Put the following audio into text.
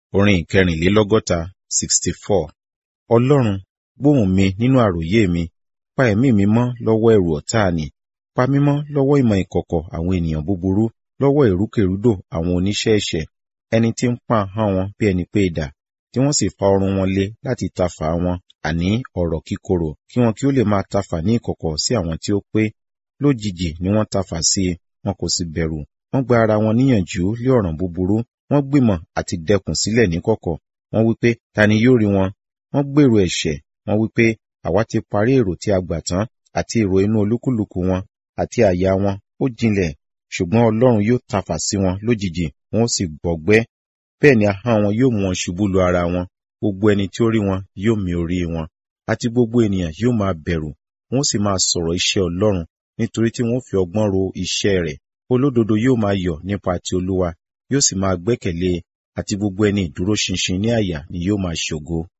orin ìkẹrìnlélọ́gọ́ta sixty four ọlọ́run gbóhùn mi nínú àròyé mi pa ẹ̀mí mi mọ́ lọ́wọ́ ẹ̀rù ọ̀tá ni pa mí mọ́ lọ́wọ́ ìmọ̀ ìkọ̀kọ̀ àwọn ènìyàn búburú lọ́wọ́ ìrúkèrúdò àwọn oníṣẹ́ ẹ̀ṣẹ̀ ẹni tí ń pa ahọ́n wọn bí ẹni pé idà tí wọ́n sì fa ọrùn wọn lé láti tafà wọn àní ọ̀rọ̀ kíkorò kí wọn kí ó lè máa tafà ní ìkọ̀kọ̀ sí àwọn tí ó pé lójijì ni wọ́n tafà sí i wọn kò sì bẹ̀rù wọ́n gba ara wọn níyànjú lé ọ̀ràn búburú wọ́n gbìmọ̀ àti dẹkùn sílẹ̀ níkọ̀kọ̀ wọ́n wí pé ta ni yóò rí wọn wọ́n gbèrò ẹ̀ṣẹ̀ wọ́n wí pé àwa ti parí èrò tí a gbà tán àti èrò inú olúkúlùkù wọn àti àyà wọn ó jinlẹ̀ ṣùgbọ́n ọlọ́run yóò tafà sí wọn lójijì wọn ó sì gbọgbẹ́ bẹ́ẹ̀ ni ahọ́n wọn yóò mú wọn ṣubú lu ara wọn gbogbo ẹni tí ó rí wọn yóò mì orí wọn àti gbogbo ènìyàn yóò máa bẹ̀rù wọn ó sì máa sọ̀rọ̀ iṣẹ́ ọlọ́run nítorí tí wọn ó fi ọgbọ́n ro iṣẹ́ rẹ̀ olódodo yóò máa yọ̀ nípa ti olúwa yóò sì máa gbẹ́kẹ̀lé àti gbogbo ẹni ìdúró ṣinṣin ní àyà ni yóò máa ṣògo